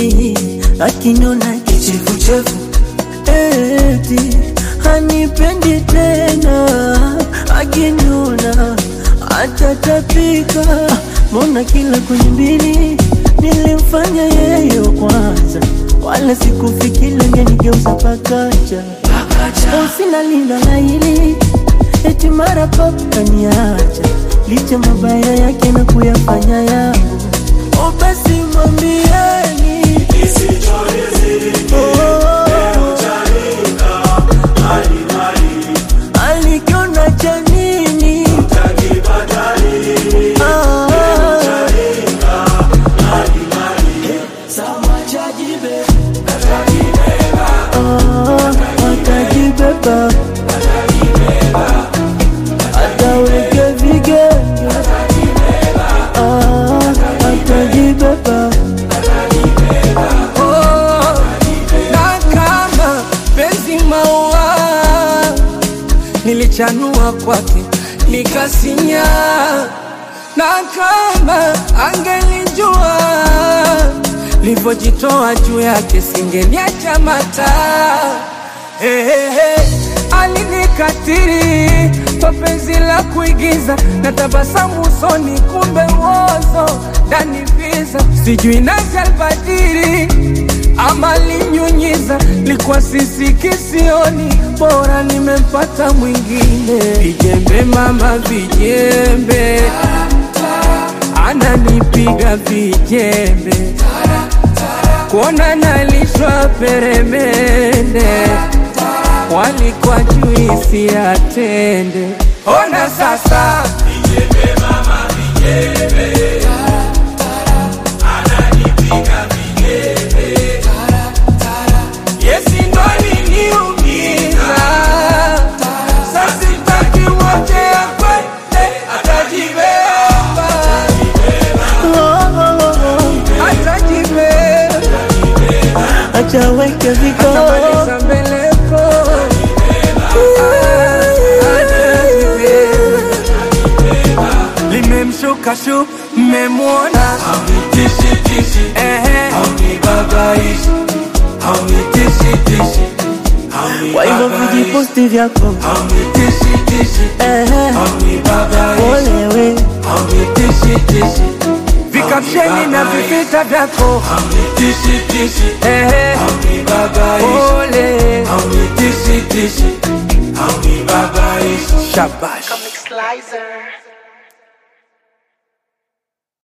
mimi akiniona kichefuchefu eti hanipendi tena akiniona atatapika mbona kila kwenye mbili nilimfanya yeye wa kwanza wala sikufikiri angenigeuza pakacha sina linda la hili eti mara pop kaniacha licha mabaya yake na kuyafanya yangu o basi mwambieni Oh, alikiona cha nini Ah, ah, atajibeba ataweke vigenge Ah, atajibeba Oh, na kama penzi maua nilichanua kwake nikasinya, na kama angelijua livyojitoa juu yake singeniacha mata hey, hey, hey. Alinikatiri kwa penzi la kuigiza na tabasamu usoni, kumbe uozo ndani visa, sijui nasi albadiri ama linyunyiza, likuwa sisi kisioni, bora nimempata mwingine. Vijembe mama, vijembe, ananipiga vijembe, kuona nalishwa peremende, walikuwa juisi atende. Ona sasa Yesi ndo aliniumiza, sasa sitaki wote akwende, atajibeba, Oh, oh, oh, atajibeba, achaweke vikao atamaliza mbeleko, atajibeba. Limemshuka shu, mmemwona ehe, kwa hivyo vijiposti vyako ehe, olewe vikapsheni na vivita vyako ehe, ole shabash Comic Slicer.